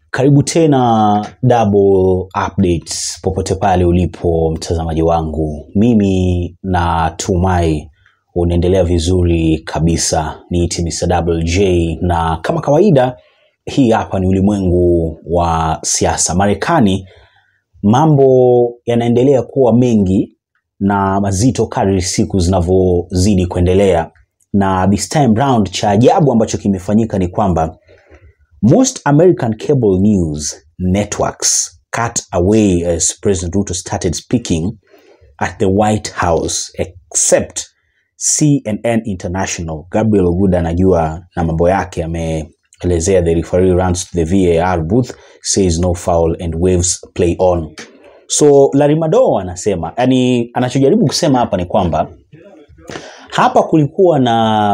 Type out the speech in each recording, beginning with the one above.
Karibu tena Double Updates popote pale ulipo mtazamaji wangu, mimi natumai unaendelea vizuri kabisa. Niite Mr. Double J, na kama kawaida, hii hapa ni ulimwengu wa siasa. Marekani mambo yanaendelea kuwa mengi na mazito kadri siku zinavyozidi kuendelea, na this time round cha ajabu ambacho kimefanyika ni kwamba Most American cable news networks cut away as President Ruto started speaking at the White House except CNN International. Gabriel Oguda anajua na mambo yake, ameelezea the referee runs to the VAR booth says no foul and waves play on. So Larry Madowo anasema, yani anachojaribu kusema hapa ni kwamba hapa kulikuwa na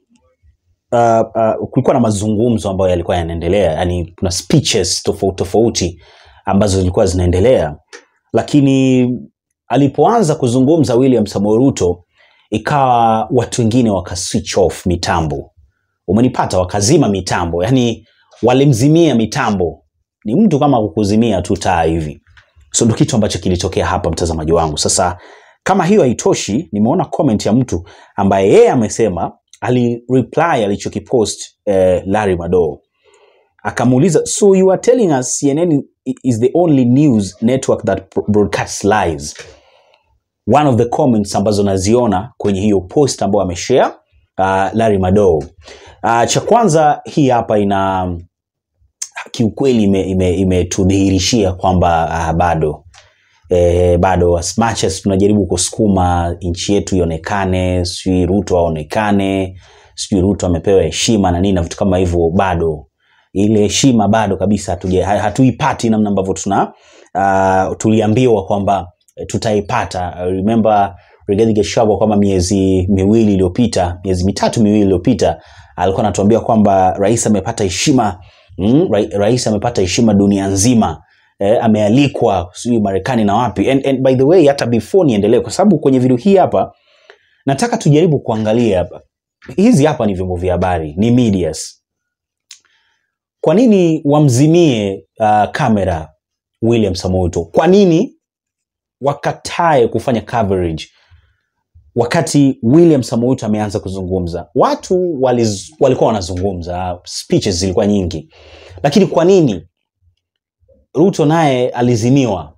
uh, uh, kulikuwa na mazungumzo ambayo yalikuwa yanaendelea, yani kuna speeches tofauti tofauti ambazo zilikuwa zinaendelea, lakini alipoanza kuzungumza William Samoei Ruto ikawa watu wengine waka switch off mitambo, umenipata, wakazima mitambo, yani walimzimia mitambo. Ni mtu kama kukuzimia tu taa hivi. So ndio kitu ambacho kilitokea hapa, mtazamaji wangu. Sasa kama hiyo haitoshi, nimeona comment ya mtu ambaye yeye amesema alireply alichokipost eh, Larry Madowo akamuuliza, so you are telling us CNN is the only news network that broadcasts lies. One of the comments ambazo naziona kwenye hiyo post ambayo ameshare uh, Larry Madowo uh, cha kwanza hii hapa ina kiukweli imetudhihirishia ime, ime kwamba uh, bado eh, bado as much as tunajaribu kusukuma nchi yetu ionekane, sijui Ruto aonekane, sijui Ruto amepewa heshima na nini na vitu kama hivyo, bado ile heshima bado kabisa hatuja, hatuipati namna ambavyo tuna uh, tuliambiwa kwamba eh, tutaipata. I remember Rigathi Gachagua kwamba miezi miwili iliyopita, miezi mitatu miwili iliyopita alikuwa anatuambia kwamba rais amepata heshima mm, ra, rais amepata heshima dunia nzima eh, amealikwa sijui Marekani na wapi. And, and by the way, hata before niendelee, kwa sababu kwenye video hii hapa nataka tujaribu kuangalia hapa, hizi hapa ni vyombo vya habari, ni medias. Kwa nini wamzimie uh, kamera William Samoei Ruto? Kwa nini wakatae kufanya coverage wakati William Samoei Ruto ameanza kuzungumza? Watu waliz, walikuwa wanazungumza, speeches zilikuwa nyingi, lakini kwa nini Ruto naye alizimiwa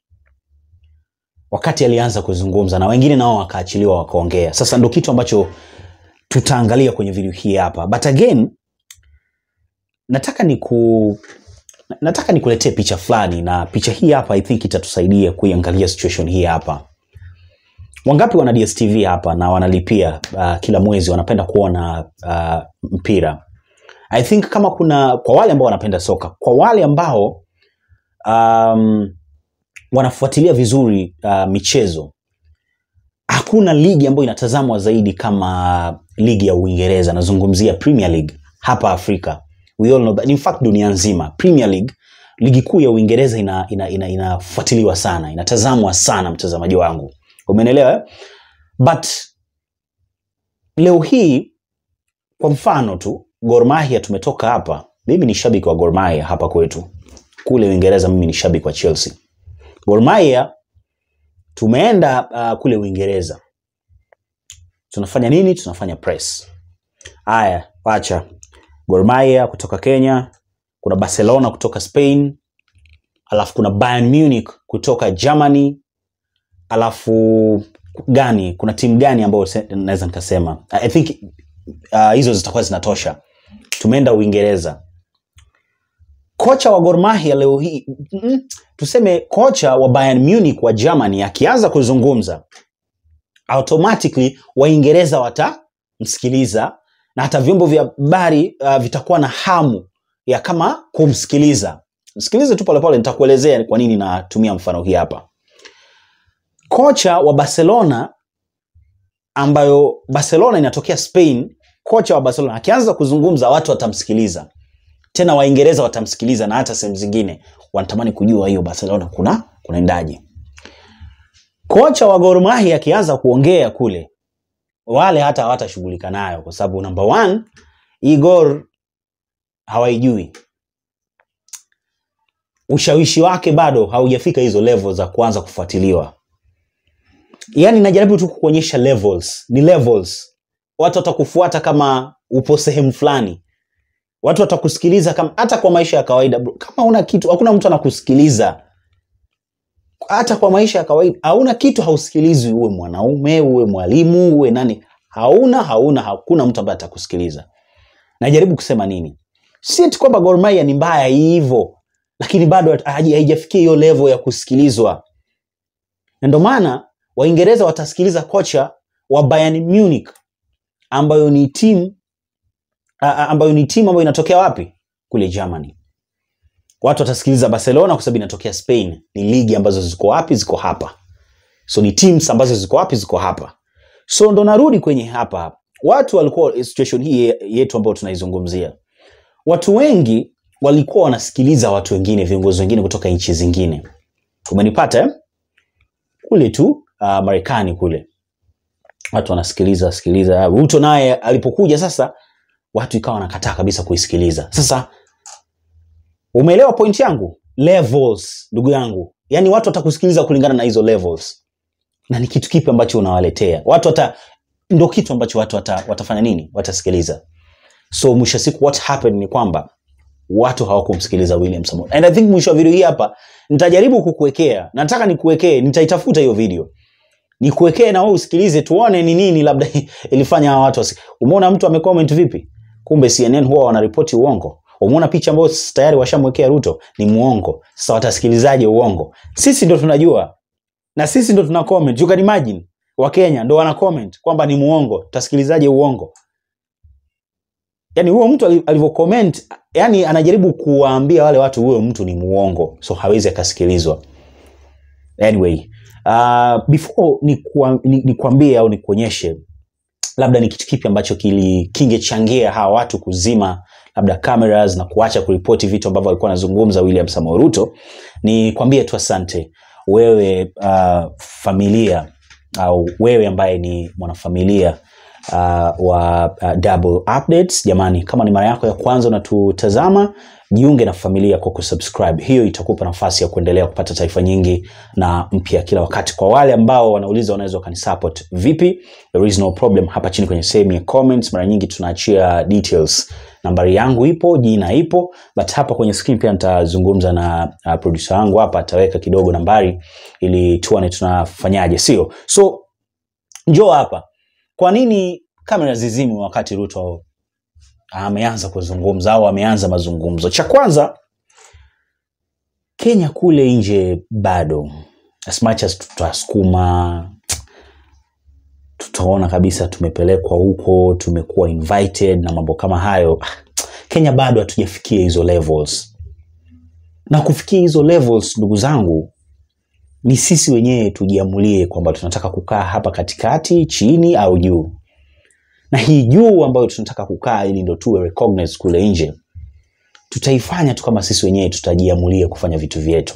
wakati alianza kuzungumza na wengine nao wakaachiliwa wakaongea. Sasa ndo kitu ambacho tutaangalia kwenye video hii hapa, but again nataka niku nataka nikuletee picha fulani, na picha hii hapa I think itatusaidia kuiangalia situation hii hapa. Wangapi wana DStv hapa na wanalipia uh, kila mwezi, wanapenda kuona uh, mpira? I think kama kuna kwa wale ambao wanapenda soka, kwa wale ambao um, wanafuatilia vizuri uh, michezo, hakuna ligi ambayo inatazamwa zaidi kama ligi ya Uingereza. Nazungumzia Premier League hapa Afrika. We all know that. In fact dunia nzima Premier League, ligi kuu ya Uingereza inafuatiliwa ina, ina, ina sana, inatazamwa sana, mtazamaji wangu, umenielewa eh? But leo hii kwa mfano tu Gor Mahia tumetoka hapa, mimi ni shabiki wa Gor Mahia hapa kwetu kule Uingereza mimi ni shabiki wa Chelsea. Gor Mahia tumeenda uh, kule Uingereza. Tunafanya nini? Tunafanya press. Haya, wacha. Gor Mahia kutoka Kenya, kuna Barcelona kutoka Spain, alafu kuna Bayern Munich kutoka Germany, alafu gani, kuna timu gani ambayo naweza nikasema I think uh, hizo zitakuwa zinatosha. Tumeenda Uingereza kocha wa Gor Mahia leo hii mm, tuseme kocha wa Bayern Munich wa Germany akianza kuzungumza automatically Waingereza watamsikiliza na hata vyombo vya habari uh, vitakuwa na hamu ya kama kumsikiliza. Msikilize tu polepole, nitakuelezea kwa nini natumia mfano hii hapa. Kocha wa Barcelona ambayo Barcelona inatokea Spain, kocha wa Barcelona akianza kuzungumza watu watamsikiliza tena Waingereza watamsikiliza na hata sehemu zingine wanatamani kujua hiyo Barcelona kuna kunaendaje. Kocha wa Gor Mahia akianza kuongea kule, wale hata hawatashughulika nayo, kwa sababu number one, hii Gor hawaijui. ushawishi wake bado haujafika hizo level za kuanza kufuatiliwa yaani najaribu tu kukuonyesha levels ni levels watu watakufuata kama upo sehemu fulani watu watakusikiliza kama hata kwa maisha ya kawaida bro. kama una kitu hakuna mtu anakusikiliza hata kwa maisha ya kawaida hauna kitu hausikilizwi uwe mwanaume uwe mwalimu uwe nani hauna hauna hakuna mtu ambaye atakusikiliza najaribu kusema nini si eti kwamba Gor Mahia ni mbaya hivyo lakini bado haji- haijafikia hiyo level ya kusikilizwa na ndio maana waingereza watasikiliza kocha wa Bayern Munich ambayo ni timu a- a- ambayo ni timu ambayo inatokea wapi kule Germany watu watasikiliza Barcelona kwa sababu inatokea Spain ni ligi ambazo ziko wapi ziko hapa so ni teams ambazo ziko wapi ziko hapa so ndo narudi kwenye hapa watu walikuwa situation hii ye- yetu ambayo tunaizungumzia watu wengi walikuwa wanasikiliza watu wengine viongozi wengine kutoka nchi zingine umenipata eh? kule tu uh, marekani kule watu wanasikiliza sikiliza ruto naye alipokuja sasa watu ikawa wanakataa kabisa kuisikiliza sasa umeelewa point yangu levels ndugu yangu yaani watu watakusikiliza kulingana na hizo levels na ni kitu kipi ambacho unawaletea watu wata ndo kitu ambacho watu wata, watafanya nini watasikiliza so mwisho wa siku what happened ni kwamba watu hawakumsikiliza william Samoei. and i think mwisho wa video hii hapa nitajaribu kukuwekea nataka nikuwekee nitaitafuta hiyo video nikuwekee na wewe usikilize tuone ni nini labda ilifanya hawa watu wasi... umeona mtu amecomment vipi kumbe cnn huwa wanaripoti uongo umeona picha ambayo tayari washamwekea ruto ni muongo sasa watasikilizaje uongo sisi ndo tunajua na sisi ndo tuna comment you can imagine wakenya ndo wana comment kwamba ni muongo tutasikilizaje uongo yani huyo mtu ali- alivyo comment yani anajaribu kuwaambia wale watu huyo mtu ni muongo so hawezi akasikilizwa anyway uh, before nikuambie ni, nikuambie au nikuonyeshe labda ni kitu kipi ambacho kili kingechangia hawa watu kuzima labda cameras na kuacha kuripoti vitu ambavyo alikuwa anazungumza william samoei ruto ni kwambie tu asante wewe uh, familia au wewe ambaye ni mwanafamilia uh, wa uh, double updates jamani kama ni mara yako ya kwanza unatutazama jiunge na familia kwa kusubscribe hiyo itakupa nafasi ya kuendelea kupata taarifa nyingi na mpya kila wakati kwa wale ambao wanauliza wanaweza wakanisupport vipi there is no problem hapa chini kwenye sehemu ya comments mara nyingi tunaachia details nambari yangu ipo jina ipo but hapa kwenye screen pia nitazungumza na uh, producer wangu hapa ataweka kidogo nambari ili tuone tunafanyaje sio so njoo hapa kwa nini kamera zizimwe wakati ruto ameanza kuzungumza au ameanza mazungumzo cha kwanza kenya kule nje bado as much as tutasukuma tutaona kabisa tumepelekwa huko tumekuwa invited na mambo kama hayo kenya bado hatujafikia hizo levels na kufikia hizo levels ndugu zangu ni sisi wenyewe tujiamulie kwamba tunataka kukaa hapa katikati chini au juu na hii juu ambayo tunataka kukaa ili ndo tuwe recognized kule nje tutaifanya tu kama sisi wenyewe tutajiamulia kufanya vitu vyetu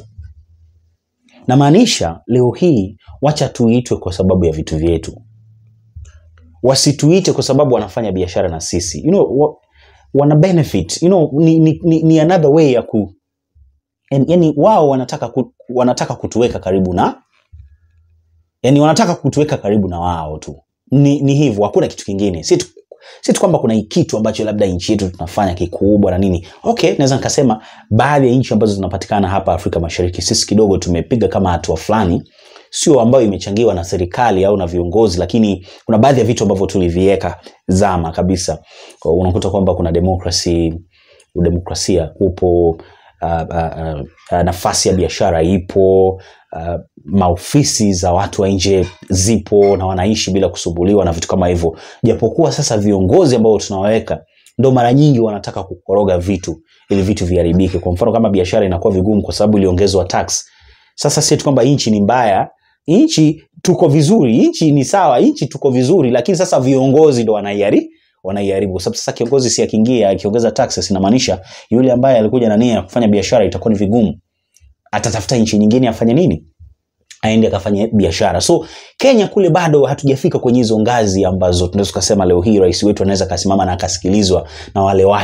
namaanisha leo hii wacha tuitwe kwa sababu ya vitu vyetu wasituite kwa sababu wanafanya biashara na sisi you know, wa, wana benefit you know, ni, ni, ni, ni another way ya ku yani, yani wao wanataka, ku, wanataka kutuweka karibu na yani wanataka kutuweka karibu na wao tu ni, ni hivyo hakuna kitu kingine si tu, si tu kwamba kuna kitu ambacho labda nchi yetu tunafanya kikubwa na nini okay naweza nikasema baadhi ya nchi ambazo zinapatikana hapa afrika mashariki sisi kidogo tumepiga kama hatua fulani sio ambayo imechangiwa na serikali au na viongozi lakini kuna baadhi ya vitu ambavyo tuliviweka zama kabisa Kwa unakuta kwamba kuna demokrasi udemokrasia upo uh, uh, uh, nafasi ya biashara ipo uh, maofisi za watu wa nje zipo na wanaishi bila kusumbuliwa na vitu kama hivyo japokuwa sasa viongozi ambao tunawaweka ndo mara nyingi wanataka kukoroga vitu ili vitu viharibike kwa mfano kama biashara inakuwa vigumu kwa sababu iliongezwa tax sasa si eti kwamba nchi ni mbaya nchi tuko vizuri nchi ni sawa nchi tuko vizuri lakini sasa viongozi ndo wanaihari wanaiharibu kwa sababu sasa kiongozi si akiingia akiongeza taxes inamaanisha yule ambaye alikuja na nia ya kufanya biashara itakuwa ni vigumu atatafuta nchi nyingine afanye nini aende akafanya biashara so kenya kule bado hatujafika kwenye hizo ngazi ambazo tunaweza tukasema leo hii rais wetu anaweza akasimama na akasikilizwa na wale watu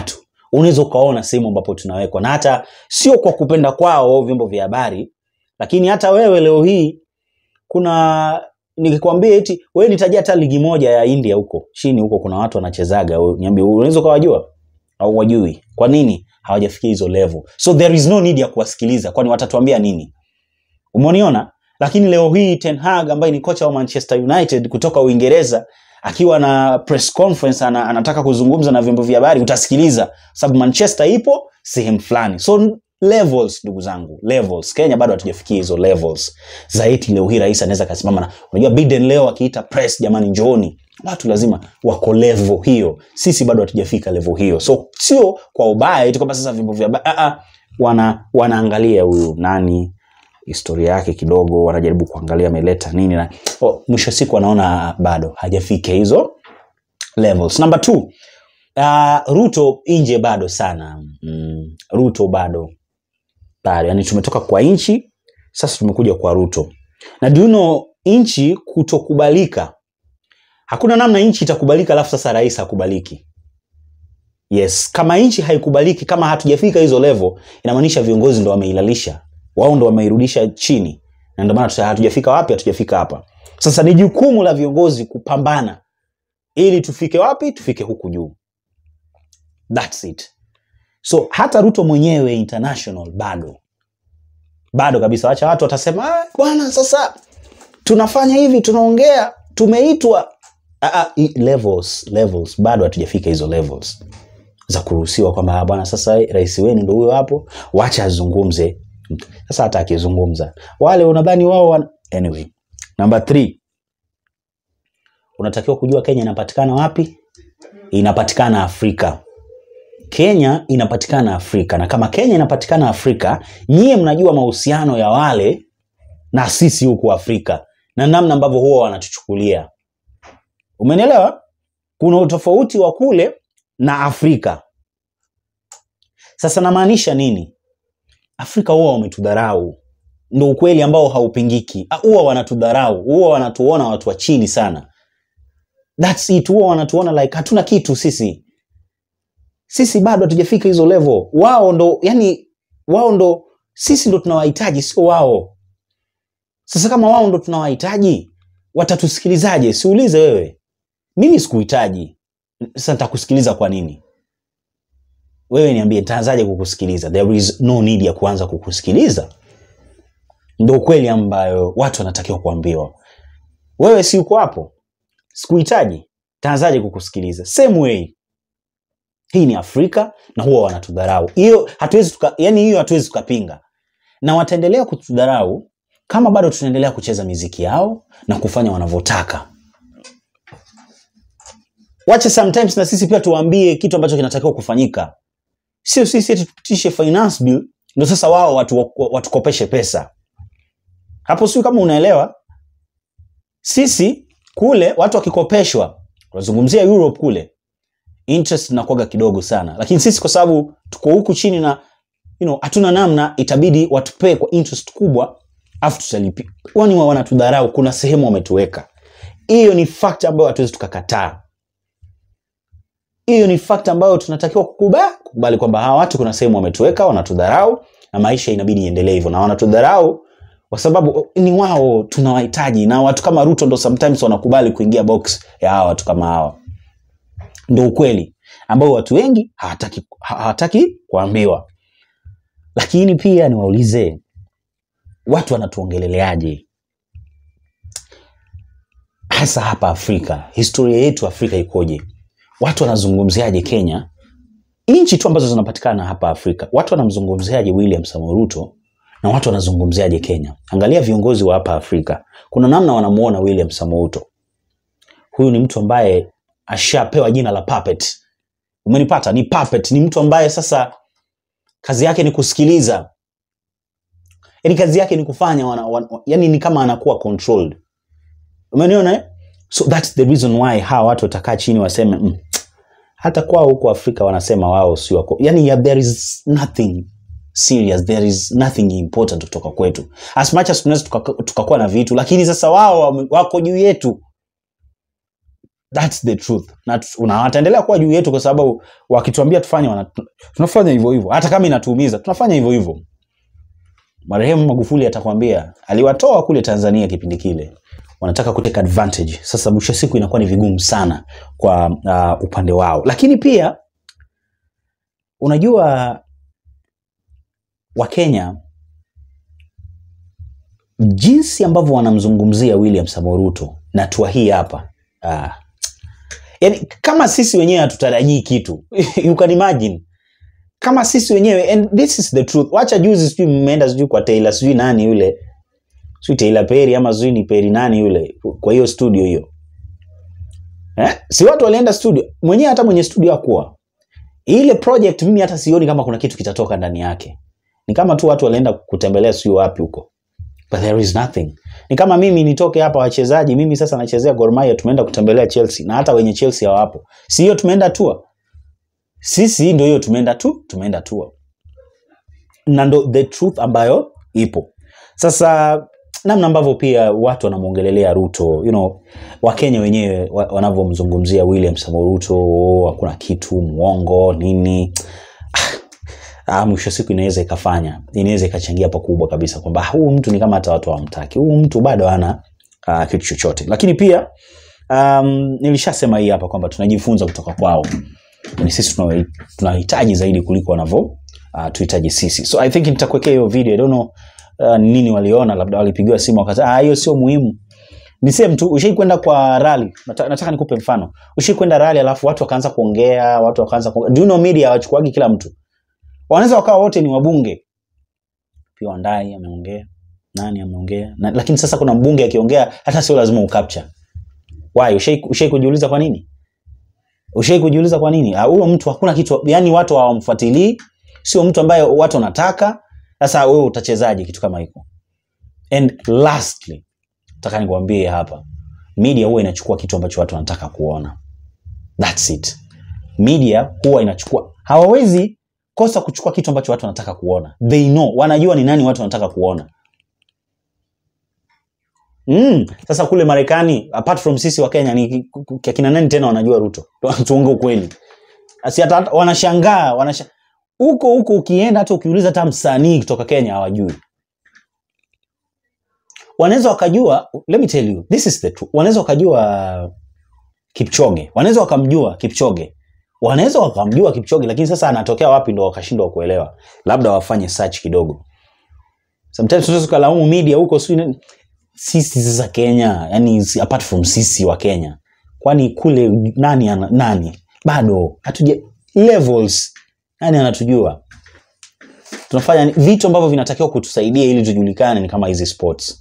unaweza ukaona sehemu ambapo tunawekwa na hata sio kwa kupenda kwao vyombo vya habari lakini hata wewe leo hii kuna nikikwambia eti wewe nitajia hata ligi moja ya India huko chini huko kuna watu wanachezaga wewe niambie unaweza ukawajua au wajui kwa nini hawajafikia hizo level so there is no need ya kuwasikiliza kwani watatuambia nini umeniona lakini leo hii Ten Hag ambaye ni kocha wa Manchester United kutoka Uingereza akiwa na press conference ana, anataka kuzungumza na vyombo vya habari utasikiliza sababu Manchester ipo sehemu fulani so levels ndugu zangu levels Kenya bado hatujafikia hizo levels za eti leo hii rais anaweza akasimama na unajua Biden leo akiita press jamani njooni watu lazima wako level hiyo sisi bado hatujafika level hiyo so sio kwa ubaya eti kwamba sasa vyombo vya habari ah, ah, wana wanaangalia huyu nani historia yake kidogo wanajaribu kuangalia ameleta nini na oh, mwisho wa siku wanaona bado hajafika hizo levels number two uh, ruto nje bado sana mm, ruto bado bado yani tumetoka kwa nchi sasa tumekuja kwa ruto na do you know nchi kutokubalika hakuna namna nchi itakubalika alafu sasa rais hakubaliki yes kama nchi haikubaliki kama hatujafika hizo level inamaanisha viongozi ndo wameilalisha wao ndo wameirudisha chini na ndio maana tuta- hatujafika wapi hatujafika hapa sasa ni jukumu la viongozi kupambana ili tufike wapi tufike huku juu thats it so hata ruto mwenyewe international bado bado kabisa wacha watu watasema "Ah, bwana sasa tunafanya hivi tunaongea tumeitwa Ah, ah, i- levels levels bado hatujafika hizo levels za kuruhusiwa kwamba "Ah, bwana sasa rais wenu ndo huyo hapo wacha azungumze sasa hata akizungumza wale unadhani wao wan... anyway number three unatakiwa kujua kenya inapatikana wapi inapatikana afrika kenya inapatikana afrika na kama kenya inapatikana afrika nyie mnajua mahusiano ya wale na sisi huku afrika na namna ambavyo huwa wanatuchukulia umenielewa kuna utofauti wa kule na afrika sasa namaanisha nini afrika huwa wametudharau ndo ukweli ambao haupingiki Ah, huwa wanatudharau huwa wanatuona watu wa chini sana That's it huwa wanatuona like hatuna kitu sisi sisi bado hatujafika hizo level wao ndo yani wao ndo sisi ndo tunawahitaji sio wao sasa kama wao ndo tunawahitaji watatusikilizaje siulize wewe mimi sikuhitaji sasa nitakusikiliza kwa nini wewe niambie nitaanzaje kukusikiliza there is no need ya kuanza kukusikiliza ndo ukweli ambayo watu wanatakiwa kuambiwa wewe si uko hapo sikuhitaji taanzaje kukusikiliza same way hii ni afrika na huwa wanatudharau hiyo hatuwezi tuka, yani hiyo hatuwezi tukapinga na wataendelea kutudharau kama bado tunaendelea kucheza miziki yao na kufanya wanavyotaka wacha sometimes na sisi pia tuwaambie kitu ambacho kinatakiwa kufanyika sio sisi eti tupitishe finance bill ndo sasa wao watu, watukopeshe pesa hapo sio kama unaelewa sisi kule watu wakikopeshwa unazungumzia europe kule interest inakuwaga kidogo sana lakini sisi kwa sababu tuko huku chini na you know, hatuna namna itabidi watupee kwa interest kubwa afu tutalipi wani wa wanatudharau kuna sehemu wametuweka hiyo ni fact ambayo hatuwezi tukakataa hiyo ni fact ambayo tunatakiwa kukubali kukubali kwamba hawa watu kuna sehemu wametuweka wanatudharau na maisha inabidi iendelee hivyo na wanatudharau kwa sababu ni wao tunawahitaji na watu kama ruto ndo sometimes wanakubali kuingia box ya hawa watu kama hawa ndo ukweli ambao watu wengi hawataki, hawataki kuambiwa lakini pia niwaulize watu wanatuongeleleaje hasa hapa afrika historia yetu afrika ikoje watu wanazungumziaje kenya nchi tu ambazo zinapatikana hapa afrika watu wanamzungumziaje william samoei ruto na watu wanazungumziaje kenya angalia viongozi wa hapa afrika kuna namna wanamuona william samouto huyu ni mtu ambaye ashapewa jina la puppet umenipata ni puppet ni mtu ambaye sasa kazi yake ni kusikiliza yani kazi yake ni kufanya wana, wana, yani ni kama anakuwa controlled umeniona eh? so that's the reason why hawa watu watakaa chini waseme mm, hata kwao huko afrika wanasema wao si wako yani yeah, there is nothing serious there is nothing important kutoka kwetu as much as tunaweza tukakuwa tuka na vitu lakini sasa wao wame- wako juu yetu thats the truth na tu- na wataendelea kuwa juu yetu kwa sababu wakituambia tufanye wana- tunafanya hivyo hivyo hata kama inatuumiza tunafanya hivyo hivyo marehemu magufuli atakwambia aliwatoa kule tanzania kipindi kile wanataka kuteka advantage sasa mwisho wa siku inakuwa ni vigumu sana kwa uh, upande wao lakini pia unajua wakenya jinsi ambavyo wanamzungumzia william Samoei Ruto na tua hii hapa ah. yani kama sisi wenyewe hatutarajii kitu you can imagine kama sisi wenyewe and this is the truth wacha juzi sijui mmeenda sijui kwa Taylor sijui nani yule sijui Taylor Perry ama sijui ni Perry nani yule kwa hiyo studio hiyo eh? si watu walienda studio mwenyewe hata mwenye studio hakuwa ile project mimi hata sioni kama kuna kitu kitatoka ndani yake ni kama tu watu walienda kutembelea sijui wapi huko but there is nothing ni kama mimi nitoke hapa wachezaji mimi sasa nachezea Gor Mahia tumeenda kutembelea Chelsea na hata wenye Chelsea hawapo si hiyo tumeenda tour sisi ndio hiyo tumeenda tu tumeenda tour na ndo the truth ambayo ipo sasa namna ambavyo pia watu wanamwongelelea Ruto you know, Wakenya wenyewe wa- wanavyomzungumzia William Samoei Ruto, "Oh, hakuna kitu, mwongo nini. Ah, mwisho wa siku inaweza ikafanya inaweza ikachangia pakubwa kabisa kwamba huu mtu ni kama hata watu hawamtaki, huu mtu bado hana uh, kitu chochote. Lakini pia um, nilishasema hii hapa kwamba tunajifunza kutoka kwao, ni sisi tuna- tunahitaji zaidi kuliko wanavyo uh, tuhitaji sisi. So I think nitakuwekea hiyo video. I don't know uh, nini waliona, labda walipigiwa simu wakati ah, hiyo sio muhimu. Ni same tu, ushai kwenda kwa rally. Nataka, nataka nikupe mfano. Ushai kwenda rally alafu watu wakaanza kuongea, watu wakaanza kuongea. Do you know media hawachukuagi kila mtu. Wanaweza wakawa wote ni wabunge. Pia Wandai ameongea, nani ameongea. Na, lakini sasa kuna mbunge akiongea hata sio lazima ucapture. Why? Ushai ushai kujiuliza kwa nini? Ushai kujiuliza kwa nini? Ah, Huyo mtu hakuna kitu, yani watu hawamfuatilii, sio mtu ambaye watu wanataka. Sasa wewe utachezaje kitu kama hiko? And lastly, nataka nikwambie hapa, media huwa inachukua kitu ambacho watu wanataka kuona. That's it. Media huwa inachukua, hawawezi kosa kuchukua kitu ambacho watu wanataka kuona. They know, wanajua ni nani watu wanataka kuona. Mm. Sasa kule Marekani apart from sisi wa Kenya ni kina nani tena wanajua Ruto? Tuonge ukweli. Asi hata hata- wanashangaa, wanasha huko huko ukienda hata ukiuliza hata msanii kutoka Kenya hawajui. Wanaweza wakajua, let me tell you, this is the truth. Wanaweza wakajua Kipchoge. Wanaweza wakamjua Kipchoge. Wanaweza wakamjua Kipchoge lakini sasa anatokea wapi ndo wakashindwa kuelewa. Labda wafanye search kidogo. Sometimes tunaweza tukalaumu media huko sio nini. sisi sasa Kenya, yani apart from sisi wa Kenya. Kwani kule nani ana, nani? Bado hatuja levels nani anatujua? Tunafanya ni- vitu ambavyo vinatakiwa kutusaidia ili tujulikane ni kama hizi sports.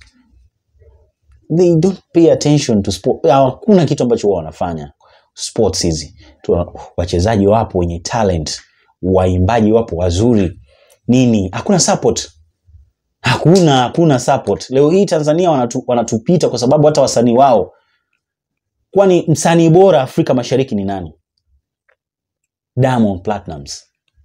They don't pay attention to sport. Hakuna kitu ambacho wao wanafanya sports hizi. Tu- Wachezaji wapo wenye talent, waimbaji wapo wazuri, nini? Hakuna support hakuna hakuna support leo hii tanzania wanatu, wanatupita kwa sababu hata wasanii wao kwani msanii bora afrika mashariki ni nani diamond platinums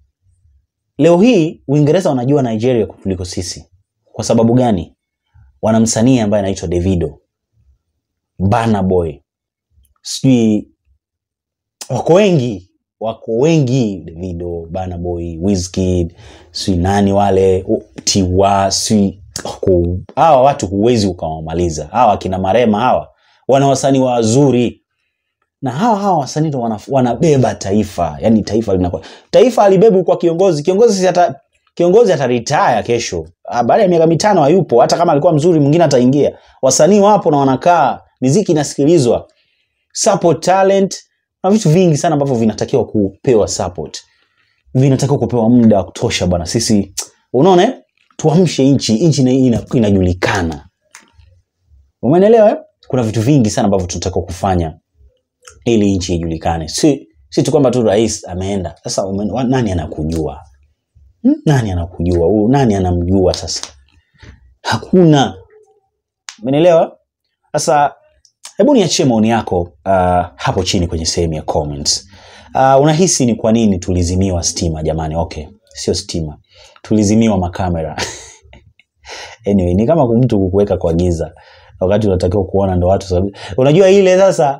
leo hii uingereza wanajua nigeria kuliko sisi kwa sababu gani wana msanii ambaye anaitwa davido Burna boy sijui wako wengi wako wengi davido Burna boy wizkid sijui nani wale u- tiwa sijui wako- hawa watu huwezi ukawamaliza hawa akina marema hawa wana wasanii wazuri na hawa hawa wasanii ndo wana- wanabeba taifa yani taifa linakuwa taifa alibebu kwa kiongozi kiongozi si ata kiongozi ataritaya kesho Ah, baada ya miaka mitano hayupo hata kama alikuwa mzuri mwingine ataingia wasanii wapo na wanakaa miziki inasikilizwa support talent na vitu vingi sana ambavyo vinatakiwa kupewa support vinatakiwa kupewa muda wa kutosha bwana sisi unaona eh? tuamshe nchi nchi ina- ina- inajulikana umeelewa eh? kuna vitu vingi sana ambavyo tunatakiwa kufanya ili nchi ijulikane si, si tu kwamba tu rais ameenda sasa ume, wa- nani anakujua hmm? nani anakujua huyu nani anamjua sasa hakuna umeelewa sasa hebu niachie maoni yako uh, hapo chini kwenye sehemu ya comments uh, unahisi ni kwa nini tulizimiwa stima jamani okay sio stima tulizimiwa makamera anyway ni kama mtu kukuweka kwa giza wakati unatakiwa kuona ndo watu sababu unajua ile sasa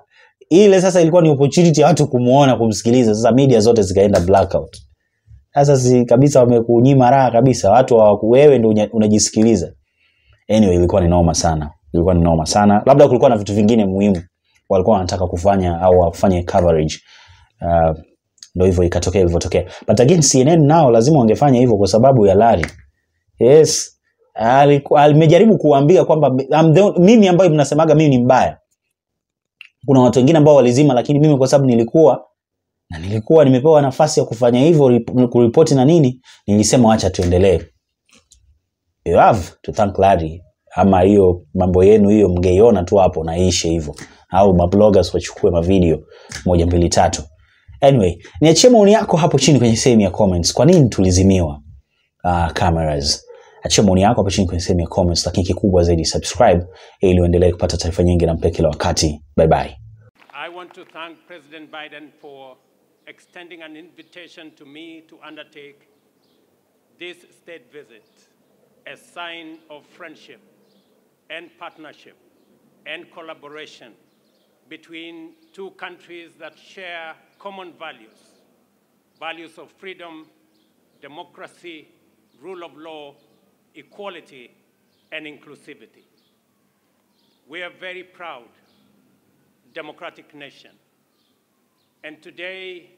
ile sasa ilikuwa ni opportunity ya watu kumuona kumsikiliza sasa media zote zikaenda blackout sasa si kabisa wamekunyima raha kabisa watu hawaku- wewe ndo unya- unajisikiliza anyway ilikuwa ni noma sana ilikuwa ni noma sana labda kulikuwa na vitu vingine muhimu walikuwa wanataka kufanya au wafanye coverage uh, ndo hivyo ikatokea ilivyotokea but again cnn nao lazima wangefanya hivyo kwa sababu ya lari yes aliku- alimejaribu kuambia kwamba I'm the on- mimi ambayo mnasemaga mimi ni mbaya kuna watu wengine ambao walizima lakini mimi kwa sababu nilikuwa na nilikuwa nimepewa nafasi ya kufanya hivyo rip- kuripoti na nini nilisema wacha tuendelee you have to thank Larry ama hiyo mambo yenu hiyo mngeiona tu hapo naishe hivyo au mabloggers wachukue mavideo moja mbili tatu anyway niachie maoni yako hapo chini kwenye sehemu ya comments kwa nini tulizimiwa uh, cameras achia maoni yako hapo chini kwenye sehemu ya comments lakini kikubwa zaidi subscribe ili uendelee kupata taarifa nyingi na mpya kila wakati bye bye I want to thank President Biden for extending an invitation to me to undertake this state visit, a sign of friendship and partnership and collaboration between two countries that share common values values of freedom, democracy, rule of law, equality, and inclusivity. We are very proud democratic nation. And today,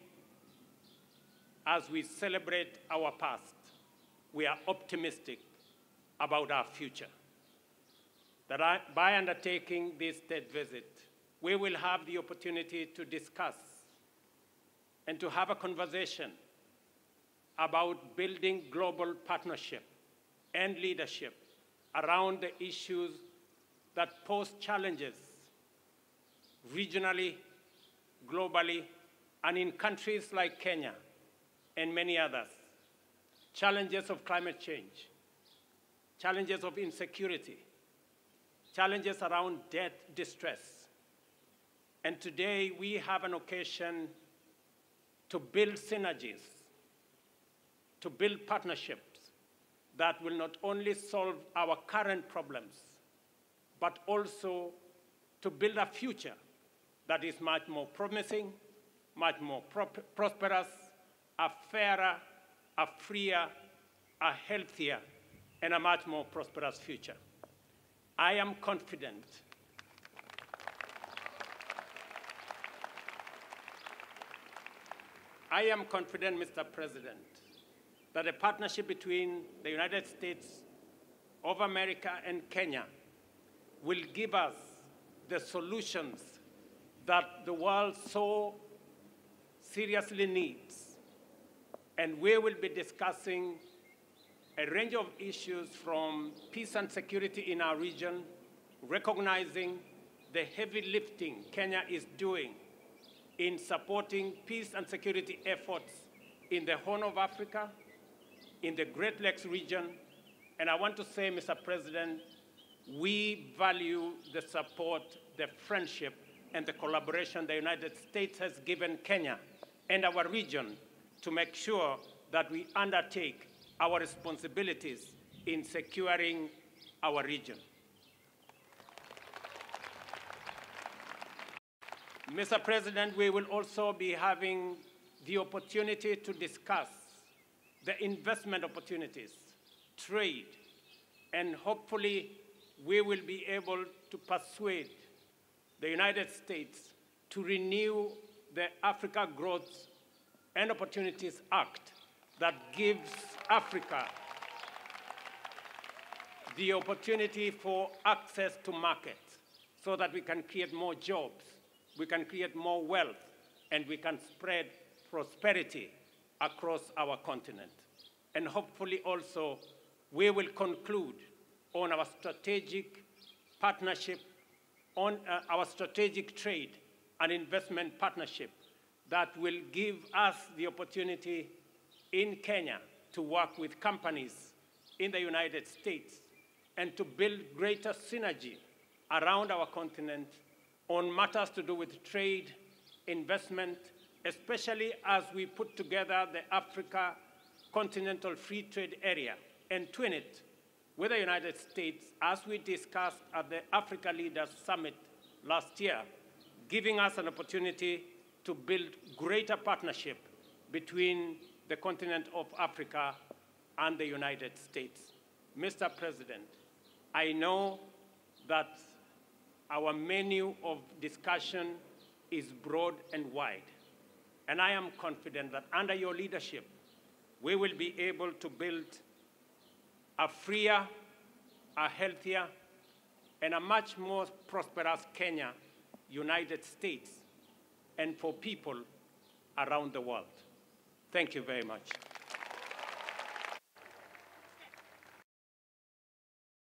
as we celebrate our past, we are optimistic about our future. That I, by undertaking this state visit, we will have the opportunity to discuss and to have a conversation about building global partnership and leadership around the issues that pose challenges regionally, globally, and in countries like Kenya and many others. Challenges of climate change, challenges of insecurity, challenges around debt distress. And today we have an occasion to build synergies, to build partnerships that will not only solve our current problems, but also to build a future that is much more promising, much more pro- prosperous, a fairer, a freer, a healthier, and a much more prosperous future. I am confident I am confident, Mr. President, that a partnership between the United States of America and Kenya will give us the solutions that the world so seriously needs. And we will be discussing a range of issues from peace and security in our region, recognizing the heavy lifting Kenya is doing in supporting peace and security efforts in the Horn of Africa, in the Great Lakes region. And I want to say, Mr. President, we value the support, the friendship, and the collaboration the United States has given Kenya and our region to make sure that we undertake our responsibilities in securing our region. Mr. President, we will also be having the opportunity to discuss the investment opportunities, trade, and hopefully we will be able to persuade the United States to renew the Africa Growth and Opportunities Act that gives Africa the opportunity for access to markets so that we can create more jobs, we can create more wealth, and we can spread prosperity across our continent. And hopefully also we will conclude on our strategic partnership, on uh, our strategic trade and investment partnership that will give us the opportunity in Kenya to work with companies in the United States and to build greater synergy around our continent on matters to do with trade, investment, especially as we put together the Africa Continental Free Trade Area and twin it with the United States, as we discussed at the Africa Leaders Summit last year, giving us an opportunity to build greater partnership between the continent of Africa and the United States. Mr. President, I know that our menu of discussion is broad and wide, and I am confident that under your leadership, we will be able to build a freer, a healthier, and a much more prosperous Kenya, United States, and for people around the world. Thank you very much.